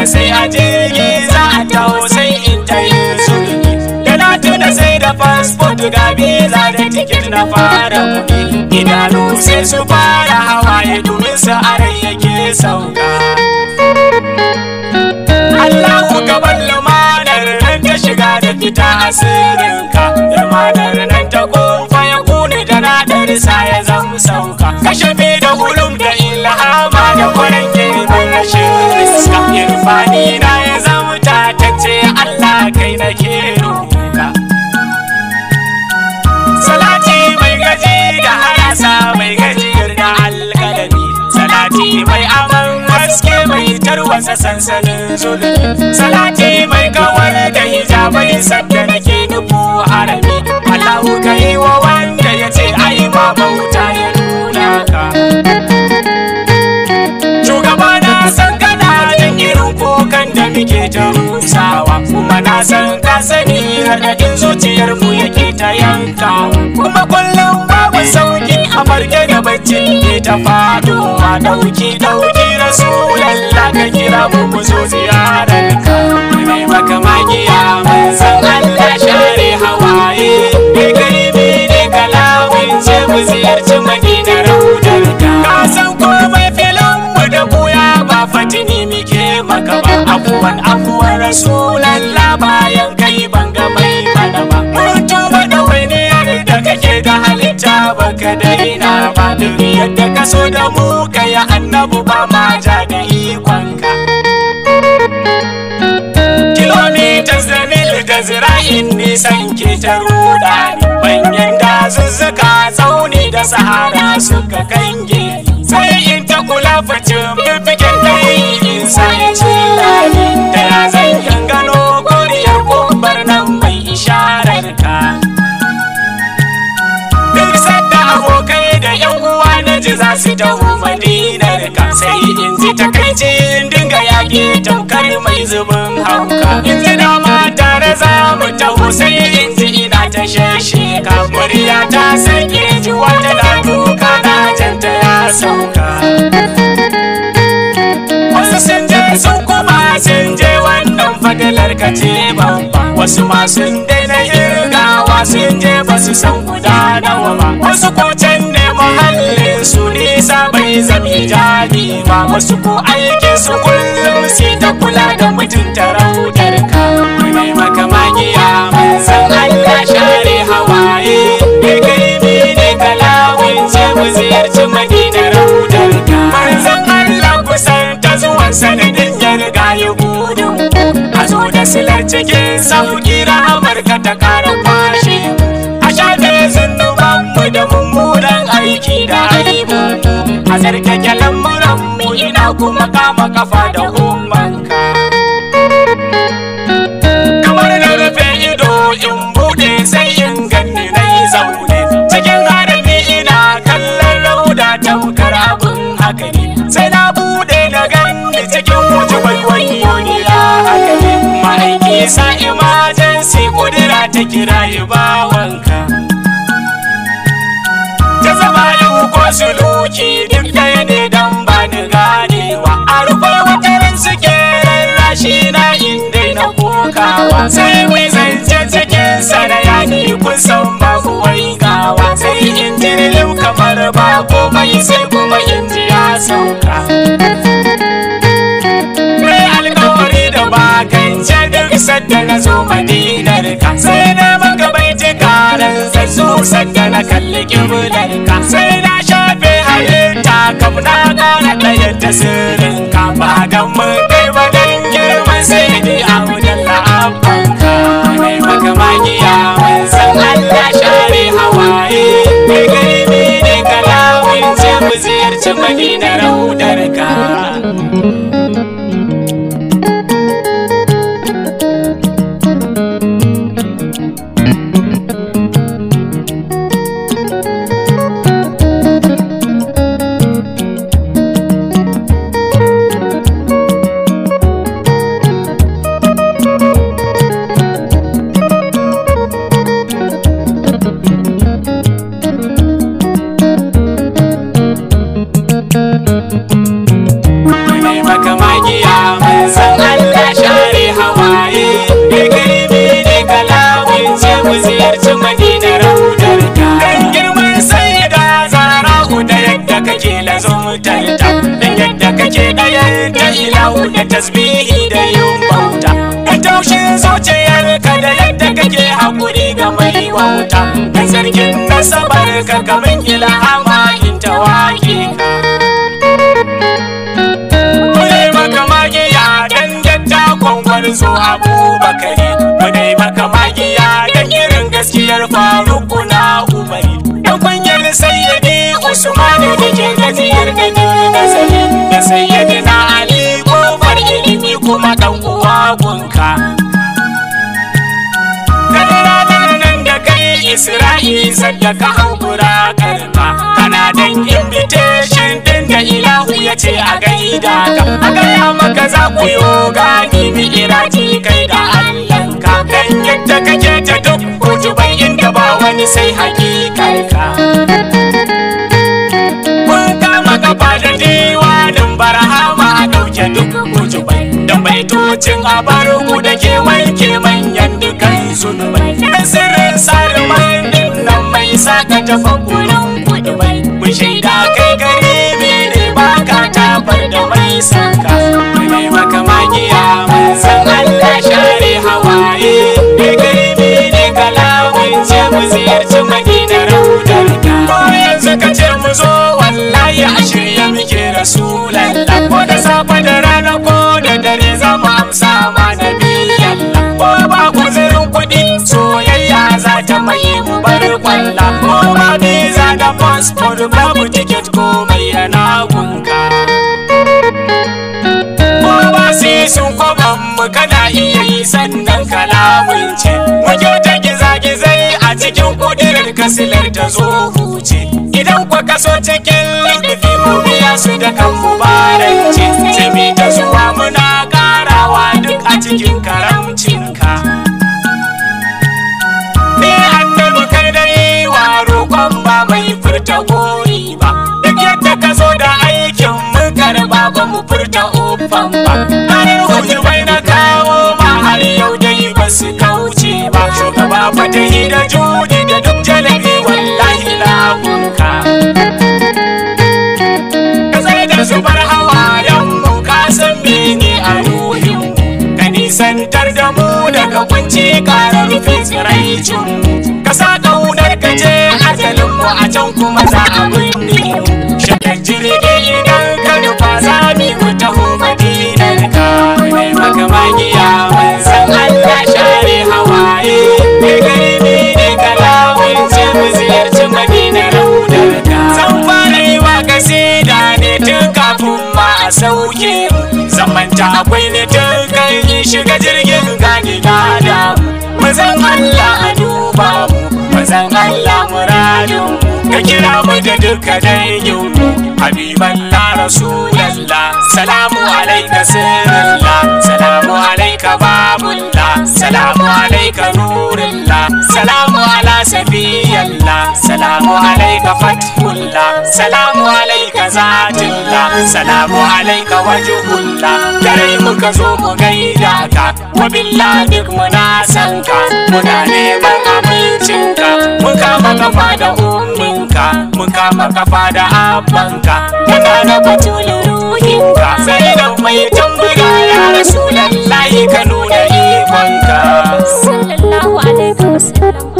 sai a jirgi za a taho sai in ta yin sulhi da na tuna sai da fasfot ga biza da tiket na fara kuɗi idanu sai su fara hawaye domin su arai yake sauka Allahu gaban lumanar nan ta shiga da fita asirinka lumanar nan ta kofa ya kune da nadar sa ya zama sauka kashe da ulum da ilhama da kwaran girman rashin riska irfani na ya zama tatacce Allah kai na ke roƙa salati mai gaji da harasa mai gajiyar da alƙalami salati mai aman haske mai tarwasa sansanin zulmi salati mai kawar da hijabai sadda nake nufu harami Allahu ka yi wa wanda ya ce ai ma bauta ya nuna ka shugaba na san kana jin irin kukan da muke ta rusawa kuma na san ka sani raɗaɗin zuciyar mu yake ta yankawa kuma kullum babu sauki a farke da bacci ke ta fadowa ɗauki ɗauki rasulallah ka kira mu mu zo ziyarar ka mai maka magiya manzan Allah share hawaye kai garibi ne kalawin ce mu ziyarci madina raudar ka ka san komai filin mu da buya ba fatini muke maka ba afuwan afuwan rasulallah bayan kai ban ga mai mana ba mun tuba da wani da kake da halitta baka daina ba duk yadda ka so da mu kai annabu ba ma ja da ikonka kilomitas da mil da zira'in nisan ke ta ruda banyan dazuzzuka tsauni da sahara suka kange sai in ta kula facin fifikin kai in sa ya ce lani da ya zan yan gano koriyar kumbar nan mai isharar ka duk sadda abokai da yan uwa na ji za su taho madinar ka sai in ji takaicin dinga yaƙi tamkar mai zubin hauka in ji dama tare za mu taho sai in ji ina ta shashe ka murya ta sake ji wata na duka na janta ya sauka wasu sun je sun kuma sun je wannan fadalar ka ce babba wasu ma sun daina irgawa sun je ba su san guda nawa ba wasu ko can ne muhallin su nisa bai zami jadi ba wasu ko aikin su kullum sai ta kula da mutunta raudar ka mai maka magiya manzan Allah share hawaye kai garibi ne kalawin ce mu ziyarci madina raudar ka manzan Allah kusan ta zuwan sanadin ya riga ya gudu a zo da silar cikin sauki rahamar ka ta kara kwashe a shafe zunuban mu da mummunan aiki da aibu a tsarkake lamuran mu ina kuma kama kafa da ummanka kamar na rufe ido in bude sai in ganni na yi zaune cikin harami ina kallon rauda tamkar abin haka ne sai na bude na ganni cikin wuce wani ya haka ne ma'aiki sa emergency kudura ta kira yi bawanka ta zama yau ko suluki duk ɗaya ne dan ba ni ganewa a rufe wataran suke rarrashi na inda na kokawa sai mai zance cikin sanaya ni kun san babu waigawa sai in jirgin kamar ba komai sai kuma in ji ya sauka mai alkawari da bakance duk sadda na zo madinar ka sai na maka bai ji karan zazzu sadda na kalli kibular ka sai na shafe halitta kam na kara ɗaya ta sirrin ka ba dan mun kai ba dan girman sai ni a wajen la'abban ka mai maka magiya mun san Allah share hawaye mai garibi ne kalawin ce mu ziyarci madina raudar ka ilahu da tasbihi da yin bauta da taushin zuciyarka da yadda kake haƙuri ga mai wauta da zargin nasabar ka kamin ilhama in tawaki ka Munai maka magiya dan yadda kwangwar zo abubakari Munai maka magiya dan irin gaskiyar faruku na umari Dan kunyar sayyidi usmanu da ke gajiyar gani nazari Da sayyidi na ali kofar ilimi kuma dan uwa gunka Kadaranar nan da kai Isra'i sadda ka hankura karka Kana dan invitation din da ilahu ya ce a gaida ka A gaya maka za ku yo gani mi iraji kai da Allahnka Dan yadda kake ta duk kutubai inda ba wani sai hakikarka Mun kama gaba da diwanin barahama dauke duk kutubai Dan baitocin abarugu da ke wanke manyan dukan zunubai Da sirrin sarman din nan mai saka tafa gurin kudubai Mun shaida kai garibi ne baka tabar da mai saka Mai maka magiya mun san Allah share hawaye Kai garibi ne kalamun ce mu ziyarci madinar raudarka Ko yanzu ka ce mu zo wallahi a shirye muke rasulallah Ko da safe da rana ko da dare za mu amsa ma nabiyallah Ko ba guzurin kuɗi soyayya za ta mai mu bar kwalla Ko ba visa da passport babu ticket ko mai yana gunka Ko ba sisin kwaban mu kana iya yi sannan kalamun ce Muke ta giza-gizai a cikin kudirar kasilar ta zo huce Idan kwa kaso cikin lukufi mu biya su da kan mubarance Sai mi ta zuwa muna karawa duk a cikin karamcinka Ni annabi kai dai wa roƙon ba mai furta gori ba Duk yadda ka zo da aikin mu karba ba mu furta ofan ba Harin hutu bai na kawo ma har yau dai ba su kauce ba Shugaba fatahi da judi da duk jalabi wallahi lagunka Ka tsaye da zubar hawayen mu ka san mene a ruhin mu Ka nisantar da mu daga kunci ƙara rufe tsiraicin mu Ka sa ƙaunar ka je ajalin mu a can kuma za a binne mu Shakar jirgi idan ka nufa za mu mu taho madinar ka Mai maka magiya mun san Allah share hawaye Kai garibi ne kalamun ce mu ziyarci madinar raudar ka Zan fara yi wa kasida ne tun kafin ma a sauke mu Zamanta akwai ne tun kan yi shiga jirgin gani na da Mazan Allah a duba mu Mazan Allah muradun mu Ka kira mu da duka dangin mu Habiballah Rasulallah Salamu alaika sirrillah Salamu alaika babullah Salamu alaika nurullah Salamu ala safiyallah Salamu alaika fathullah Salamu alaika zatullah Salamu alaika wajhullah Dare muka zo mu gaida ka Wa billah duk muna san ka Muna neman amincinka Mun kama kafa da umminka Mun kama kafa da abbanka Muna da batulun ruhinka Sai da mai tambaya ya Rasulallahi ka nuna ikonka sallallahu alaihi wasallam